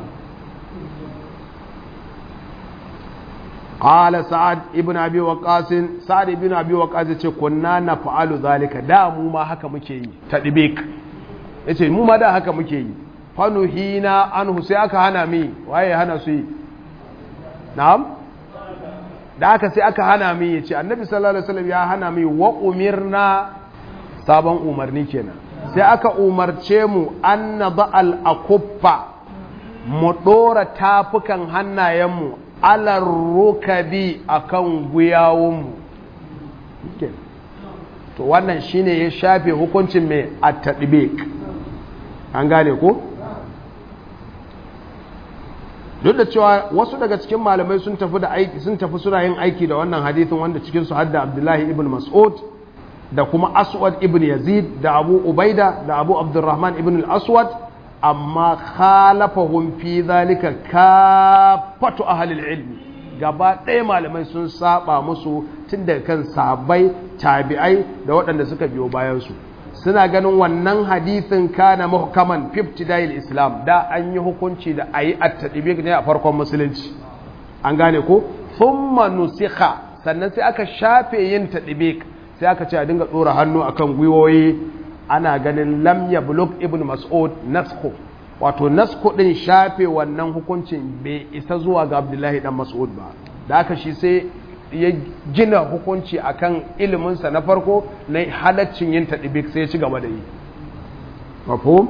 قال سعد ابن ابي وقاص سعد ابن ابي وقاص yace kunna naf'alu zalika da mu ma haka muke yi tadbik ya ce mu ma da haka muke yi fanuhina anhu sai aka hana mi waye hana su yi na'am da aka sai aka hana mi ya ce annabi sallallahu alaihi wasallam ya hana mi wa umirna sabon umarni kenan sai aka umarce mu an nada al akuffa mu dora tafukan hannayenmu alar rukabi akan guyawunmu to wannan shine ya shafe hukuncin mai at-tadbiq an gane ko duk da cewa wasu daga cikin malamai sun tafi da aiki sun tafi suna yin aiki da wannan hadithin wanda cikin su hadda Abdullahi ibn Mas'ud da kuma Aswad ibn Yazid da Abu Ubaida da Abu Abdurrahman ibn al-Aswad amma khalafahum fi zalika kafatu ahli ilmi gaba ɗaya malamai sun saba musu tun daga kan sahabbai tabi'ai da waɗanda suka biyo bayan su suna ganin wannan hadithin kana muhkaman fiftidayil islam da an yi hukunci da ayi at-tadbiq ne a farkon musulunci an gane ko thumma nusikha sannan sai aka shafe yin tadbiq sai aka ce a dinga dora hannu akan gwiwoyi ana ganin lam yablugh ibn mas'ud naskhu wato naskhu din shafe wannan hukuncin bai isa zuwa ga abdullahi dan mas'ud ba da aka shi sai ya gina hukunci akan iliminsa na farko na halaccin yin taɗibik sai ya ci gaba da yi mafhum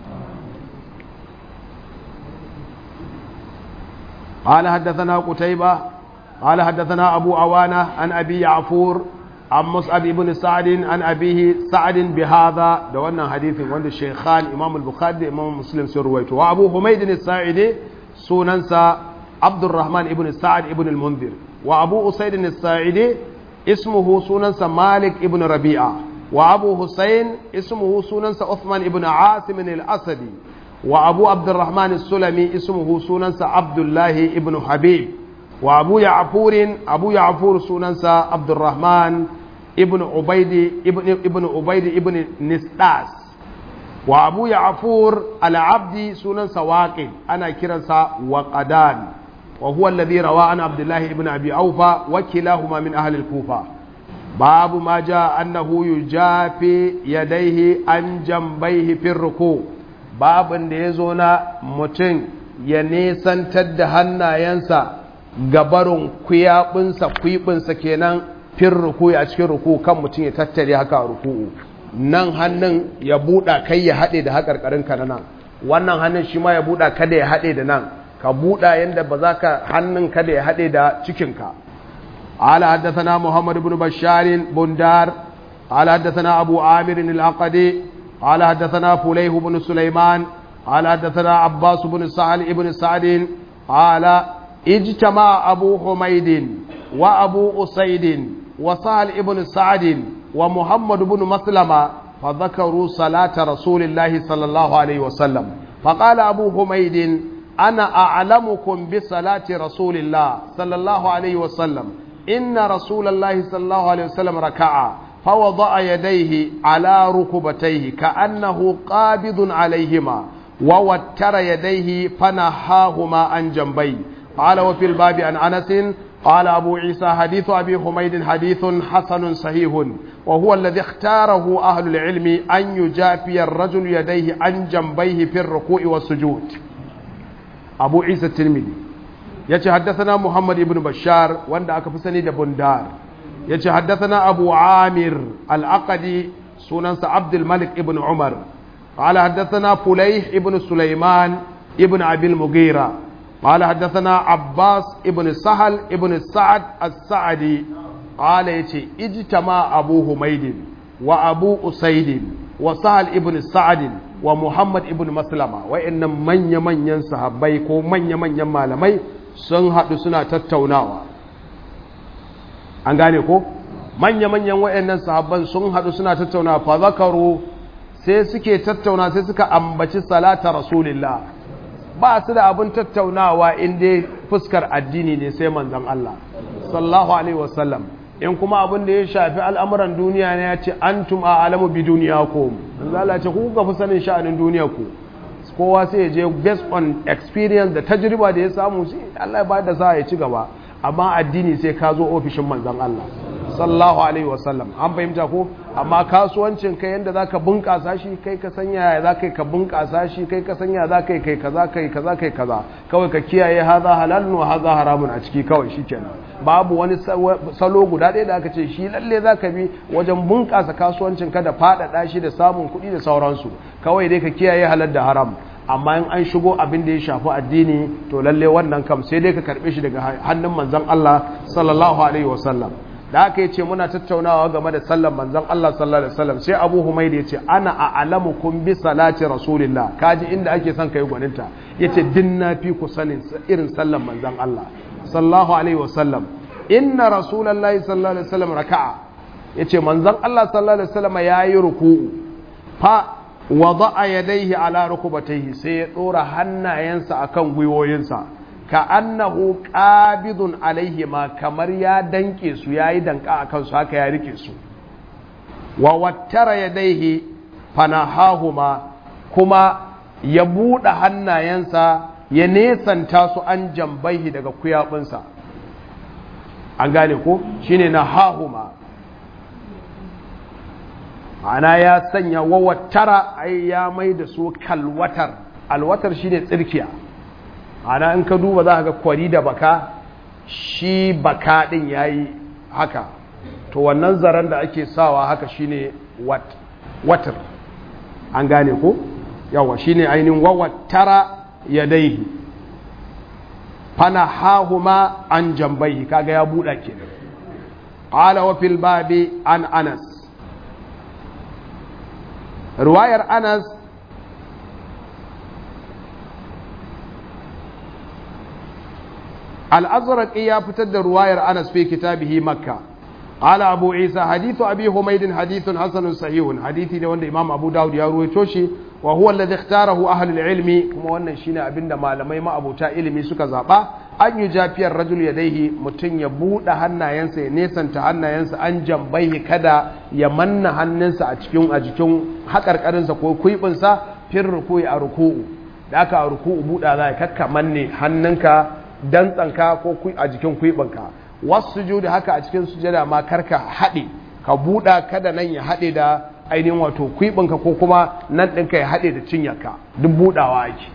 قال حدثنا قتيبة قال حدثنا أبو عوانة عن أبي يعفور عن مصعب بن سعد عن أبيه سعد بهذا دوانا حديث وند الشيخان إمام البخاري إمام مسلم سرويته وأبو حميد الساعدي سننسى عبد الرحمن بن سعد بن المنذر وأبو أسيد الساعدي اسمه سننس مالك ابن ربيعة وأبو حسين اسمه سننس عثمان ابن عاصم الأسدي وأبو عبد الرحمن السلمي اسمه سننس عبد الله ابن حبيب وأبو يعفور أبو يعفور سننس عبد الرحمن ibn ubaidi ibn ibn ubaidi ibn nisdas wa abu ya'fur al-abdi sunan sawaqi ana kiransa waqadan wa huwa alladhi rawa an abdullah ibn abi awfa wa kilahuma min ahli al-kufa babu ma jaa annahu yujafi yadayhi an jambayhi fi ruku babin da yazo na mutum ya nesantar da hannayensa gabarin kuyabinsa kwibinsa kenan fin ruku a cikin ruku kan mutum ya tattare haka ruku'u nan hannun ya buɗa kai ya haɗe da haƙarƙarinka na nan wannan hannun shi ma ya buɗa kada ya haɗe da nan ka buɗa yadda ba za ka hannun kada ya haɗe da cikinka ala haddathana muhammad ibn bashar bundar ala haddathana abu amir al-aqadi ala haddathana fulayh ibn sulaiman ala haddathana abbas ibn sa'al ibn sa'd ala ijtama abu humayd wa abu usayd wa sa'al ibn sa'd ومحمد بن مسلمة فذكروا صلاة رسول الله صلى الله عليه وسلم فقال أبو حميد أنا أعلمكم بصلاة رسول الله صلى الله عليه وسلم إن رسول الله صلى الله عليه وسلم ركع فوضع يديه على ركبتيه كأنه قابض عليهما ووتر يديه فنهاهما عن جنبيه قال وفي الباب عن أنس قال أبو عيسى حديث أبي حميد حديث حسن صحيح وهو الذي اختاره أهل العلم أن يجافي الرجل يديه عن جنبيه في الركوع والسجود أبو عيسى الترمذي يتي حدثنا محمد بن بشار وند أكفسني دبندار يتي حدثنا أبو عامر الأقدي سننس عبد الملك ابن عمر قال حدثنا فليح ابن سليمان ابن أبي المغيرة قال حدثنا عباس ابن سهل ابن سعد السعدي قال يتي اجتمع أبو حميد وأبو أسيد وسهل ابن سعد ومحمد ابن مسلمة وإن من يمن ينسى بيكو من يمن يمالمي sun haɗu suna tattaunawa an gane ko manya-manyan waɗannan sahabban sun haɗu suna tattaunawa fa zakaru sai suke tattauna sai suka ambaci salata rasulillah ba su da abin tattaunawa inda fuskar addini ne sai manzan Allah sallallahu alaihi wasallam in kuma abin da ya shafi al'amuran duniya ne ya ce antum a alamu bi duniya ko Allah ce ku ga fi sanin sha'anin duniya ku kowa sai ya je based on experience da tajriba da ya samu sai Allah ya ba da sa ya ci gaba amma addini sai ka zo ofishin manzan Allah sallallahu alaihi wasallam an fahimta ko amma kasuwancin kai yanda zaka bunkasa shi kai ka sanya ya zaka ka bunkasa shi kai ka sanya zaka kai kaza kai kaza kai kaza kawai ka kiyaye haza halalun wa haza haramun a ciki kawai shikenan babu wani salo guda ɗaya da aka ce shi lalle zaka bi wajen bunkasa kasuwancin ka da faɗaɗa shi da samun kuɗi da sauransu kawai dai ka kiyaye halal da haram amma in an shigo abin da ya shafi addini to lalle wannan kam sai dai ka karɓe shi daga hannun manzon Allah sallallahu alaihi wasallam da aka yi ce muna tattaunawa game da sallan manzan Allah sallallahu alaihi wasallam sai Abu Humayd ya ce ana a'lamukum bi salati rasulillah kaji inda ake son kai gwaninta yace din na fi ku sanin irin sallan manzan Allah sallallahu alaihi wasallam inna rasulullahi sallallahu alaihi wasallam raka'a yace manzan Allah sallallahu alaihi wasallam yayi ruku'u fa wada'a yadayhi ala rukubatayhi sai ya dora hannayensa akan gwiwoyinsa ka annahu qabidun alaihi ma kamar ya danke su yayi danka akan su haka ya rike su wa wattara yadaihi fanahahuma kuma ya buɗe hannayensa ya nesanta su an jambaihi daga kuyabinsa an gane ko shine na hahuma ana ya sanya wa wattara ai ya mai da su kalwatar alwatar shine tsirkiya ana in ka duba za ka ga kwari da baka shi baka din yayi haka to wannan zaren da ake sawa haka shine wat watar an gane ko yawa shine ainihin wawattara yadaihi fana hahuma an jambai kaga ya buɗa kenan qala wa fil babi an anas ruwayar anas الأزرق يا فتد رواية أنس في كتابه مكة قال أبو عيسى حديث أبي حميد حديث حسن صحيح حديث ده وند إمام أبو داود يروي توشي وهو الذي اختاره أهل العلم كما وانا شينا أبن ما لما ما أبو تا علمي سكا زابا an yi jafiyar rajul ya daihi mutum ya buɗe hannayensa ya nesanta hannayensa an jambai kada ya manna hannunsa a cikin a jikin haƙarƙarinsa ko kuibinsa fin ruku'i a ruku'u da aka a ruku'u buɗa za a kakka manne hannunka dantsanka ko a jikin kuibinka wasu sujudi haka a cikin sujada ma karka haɗe ka buɗa kada nan ya haɗe da ainihin wato kuibinka ko kuma nan ɗinka ya haɗe da cinyarka duk buɗawa ake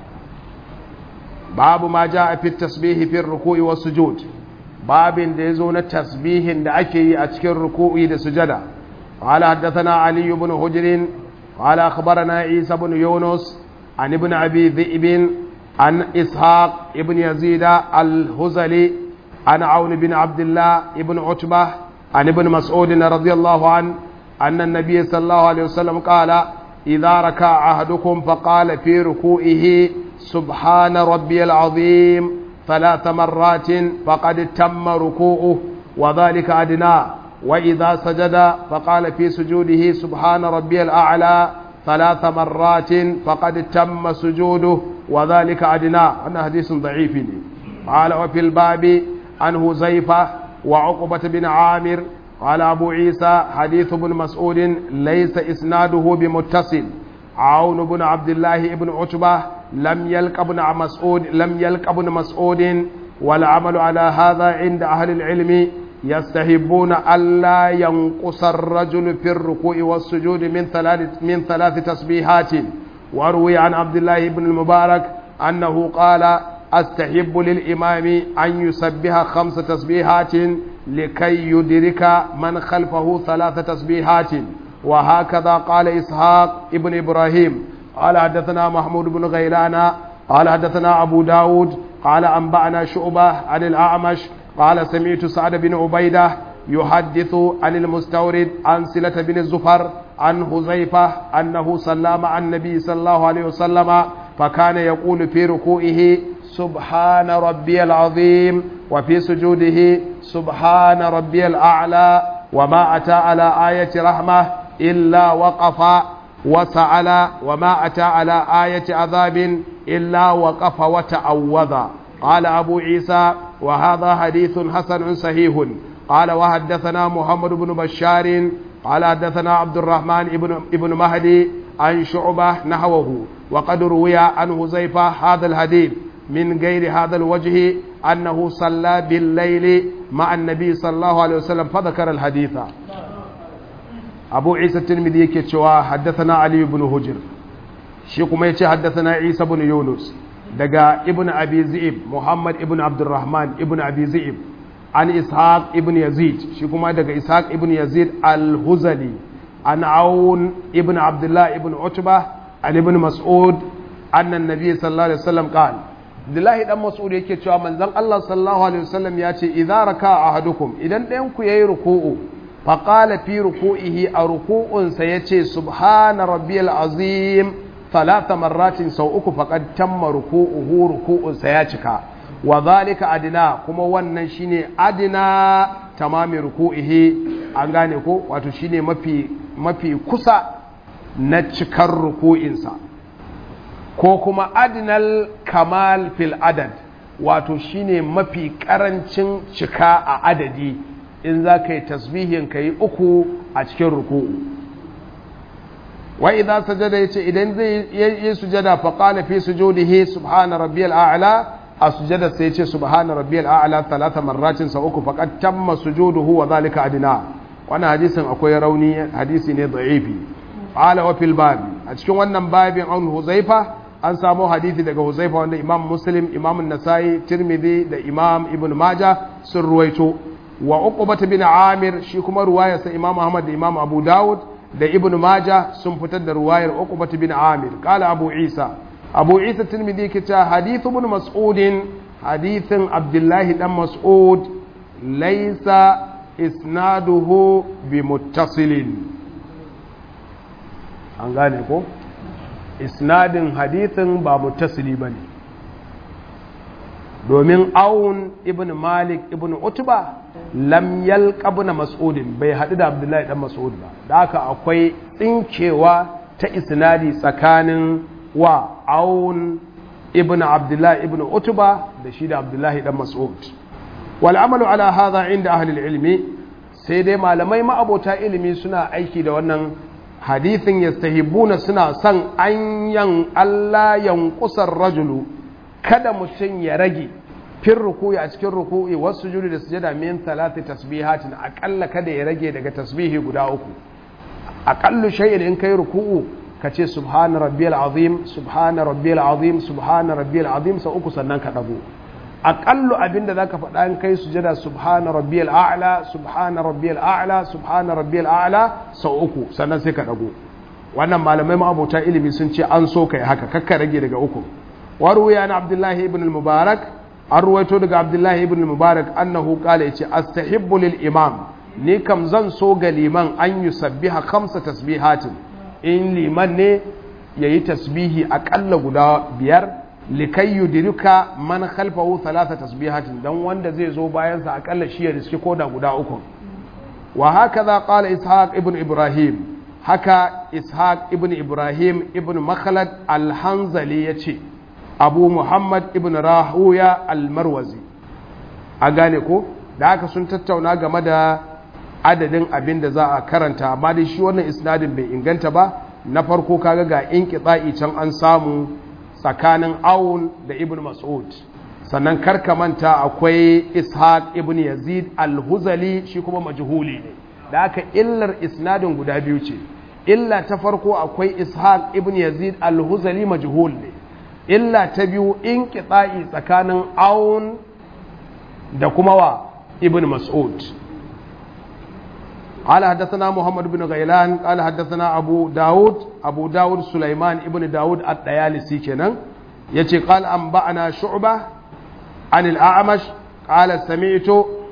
babu ma ja a fit tasbihi fin ruku'i wa sujud babin da ya zo na tasbihin da ake yi a cikin ruku'i da sujada قال حدثنا علي بن حجر قال أخبرنا عيسى بن يونس عن ابن أبي ذئب عن إسحاق ابن يزيد الهزلي عن عون بن عبد الله ابن عتبة عن ابن مسعود رضي الله عنه أن النبي صلى الله عليه وسلم قال إذا ركع أحدكم فقال في ركوعه سبحان ربي العظيم ثلاث مرات فقد تم ركوعه وذلك أدناه وإذا سجد فقال في سجوده سبحان ربي الأعلى ثلاث مرات فقد تم سجوده وذلك أدناه أنا حديث ضعيف قال وفي الباب عن هزيفة وعقبة بن عامر قال أبو عيسى حديث ابن مسعود ليس إسناده بمتصل عون بن عبد الله بن عتبة لم يلق ابن مسعود لم يلق ابن مسعود والعمل على هذا عند أهل العلم يستحبون ألا ينقص الرجل في الركوع والسجود من ثلاث من ثلاث تسبيحات وروي عن عبد الله بن المبارك أنه قال أستحب للإمام أن يسبح خمس تسبيحات لكي يدرك من خلفه ثلاث تسبيحات وهكذا قال إسحاق ابن إبراهيم قال حدثنا محمود بن غيلان قال حدثنا أبو داود قال أنبأنا شعبة عن الأعمش قال سمعت سعد بن عبيدة يحدث عن المستورد عن سلة بن الزفر عن حذيفة أنه صلى مع النبي صلى الله عليه وسلم فكان يقول في ركوعه سبحان ربي العظيم وفي سجوده سبحان ربي الأعلى وما أتى على آية رحمة إلا وقف وسأل وما أتى على آية عذاب إلا وقف وتعوذ قال أبو عيسى وهذا حديث حسن صحيح قال وحدثنا محمد بن بشار قال حدثنا عبد الرحمن ابن ابن مهدي عن شعبة نحوه وقد روي عن هزيفة هذا الحديث من غير هذا الوجه أنه صلى بالليل مع النبي صلى الله عليه وسلم فذكر الحديث أبو عيسى الترمذي يكتشوا حدثنا علي بن هجر شيخ يتي حدثنا عيسى بن يونس دقا ابن أبي زئب محمد ابن عبد الرحمن ابن أبي زئب عن إسحاق ابن يزيد شيخ دقا إسحاق ابن يزيد الهزلي عن عون ابن عبد الله ابن عتبة عن ابن مسعود أن النبي صلى الله عليه وسلم قال Abdullahi dan Mas'ud yake cewa manzon Allah sallallahu alaihi wasallam ya ce idza raka ahadukum idan ɗayan ku yayi ruku'u fa qala fi ruku'ihi a ruku'un sa yace subhana rabbiyal azim thalatha marratin sau uku faqad tamma ruku'uhu ruku'un sa ya cika wa zalika adina kuma wannan shine adina tamami ruku'ihi an gane ko wato shine mafi mafi kusa na cikar ruku'insa ko kuma adinal kamal fil adad wato shine mafi karancin cika a adadi in za ka yi tasbihin ka yi uku a cikin ruku'u wa idan sajada yace idan zai yi sujada fa qala fi sujudihi subhana rabbiyal a'la a sujada sai yace subhana rabbiyal a'la talata marratin sa uku faqad tamma sujuduhu wa zalika adina wannan hadisin akwai rauni hadisi ne da'ifi qala wa fil babi a cikin wannan babin an huzaifa an samu hadisi daga huzaifa wanda imam muslim imam nasai tirmidhi da imam ibn maja sun ruwaito wa uqbata bin amir shi kuma ruwayarsa imam ahmad da imam abu dawud da ibn maja sun fitar da ruwayar uqbata bin amir qala abu isa abu isa tirmidhi ke cewa hadithu ibn mas'ud hadithin abdullahi dan mas'ud laysa isnaduhu bi muttasilin an gane ko isnadin hadithin ba muttasili bane domin awun ibn malik ibn utba lam yalqa ibn mas'ud bai hadu da abdullahi dan mas'ud ba da haka akwai tsinkewa ta isnadi tsakanin wa awun ibn abdullahi ibn utuba da shi da abdullahi dan mas'ud wal amalu ala hadha inda ahli ilmi sai dai malamai ma'abota ilimi suna aiki da wannan hadithin yastahibbuna suna son an yan Allah yankusar rajulu kada mutum ya rage fin ruku'i a cikin ruku'i wasu juri da sujada min talati tasbihatin akalla kada ya rage daga tasbihi guda uku aƙallu shay'in in kai ruku'u ka ce subhana rabbiyal azim subhana rabbiyal azim subhana rabbiyal azim sau uku sannan ka dago aƙallu abinda zaka faɗa in kai sujada subhana rabbiyal a'la subhana rabbiyal a'la subhana rabbiyal a'la sau uku sannan sai ka dago wannan malamai ma'abota ilimi sun ce an so kai haka kakka rage daga uku waruya na abdullahi ibn al-mubarak an ruwaito daga abdullahi ibn al-mubarak annahu qala yace astahibbu lil imam ni kam zan so ga liman an yi sabbiha kamsa tasbihatin in liman ne ya yi tasbihi aƙalla guda biyar likai yudirika man khalfahu talata tasbihatin don wanda zai zo bayansa aƙalla shi ya riski koda guda uku wa haka za ƙala ishaq ibn ibrahim haka ishaq ibn ibrahim ibn makhalad alhanzali ya ce abu muhammad ibn rahuya almarwazi a gane ko da haka sun tattauna game da adadin abin da za a karanta amma dai shi wannan isnadin bai inganta ba na farko kaga ga in kitsa'i can an samu tsakanin awun da ibn mas'ud sannan karka manta akwai ishaq ibn yazid al-huzali shi kuma majhuli ne da haka illar isnadin guda biyu ce illa ta farko akwai ishaq ibn yazid al-huzali majhul ne illa ta biyu in kitsa'i tsakanin awun da kuma wa ibn mas'ud قال حدثنا محمد بن غيلان قال حدثنا أبو داود أبو داود سليمان ابن داود الديالسي كنن يتي قال أنبأنا شعبة عن الأعمش قال سمعت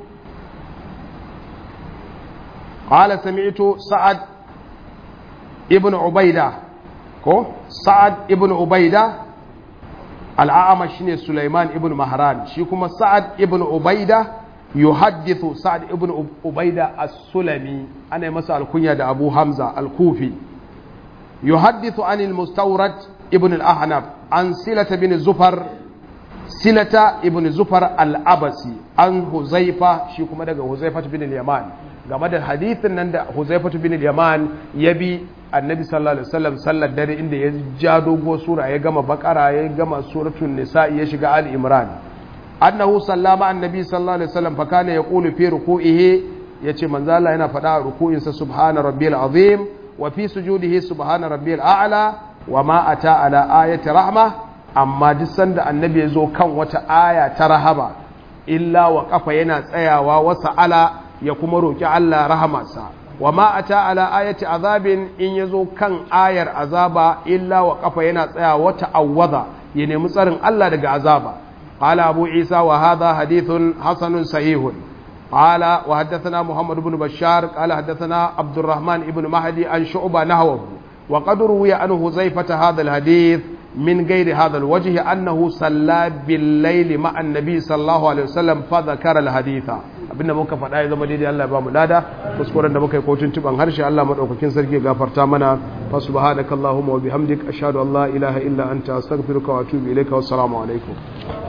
قال سمعت سعد ابن عبيدة كو سعد ابن عبيدة الأعمش سليمان ابن مهران شيكما سعد ابن عبيدة يحدث سعد ابن عبيدة السلمي أنا مسأل الكنية دا أبو حمزة الكوفي يحدث عن المستورد ابن الأحنف عن سلة بن زفر سلة ابن زفر الأبسي عن حذيفة شيكم دا حذيفة بن اليمان game da hadithin nan da Huzaifatu bin al-Yaman ya bi Annabi sallallahu alaihi wasallam sallar dare inda ya ja dogo sura ya gama bakara ya gama suratul nisa ya shiga ali imran annahu sallama annabi sallallahu alaihi wasallam fa kana yaqulu fi ruku'ihi yace manzo Allah yana faɗa a ruku'insa subhana rabbiyal azim wa fi sujudihi subhana rabbiyal a'la wa ma ata ala ayati rahma amma duk sanda annabi ya zo kan wata aya ta rahama illa wa kafa yana tsayawa wa sa'ala ya kuma roki Allah rahamarsa wa ma ata ala ayati azabin in yazo kan ayar azaba illa wa kafa yana tsayawa wa ta'awwadha ya nemi tsarin Allah daga azaba قال أبو عيسى وهذا حديث حسن صحيح قال وحدثنا محمد بن بشار قال حدثنا عبد الرحمن بن مهدي عن شعبة نحوه وقد روي عنه زيفة هذا الحديث من غير هذا الوجه أنه صلى بالليل مع النبي صلى الله عليه وسلم فذكر الحديث abinda muka faɗa ya zama daidai Allah ya ba mu lada kuskuren da muka yi kotun tuban harshe Allah madaukakin sarki gafarta mana fa subhanakallahumma wa bihamdik ashhadu an la ilaha illa anta astaghfiruka wa atubu ilayka wa assalamu alaikum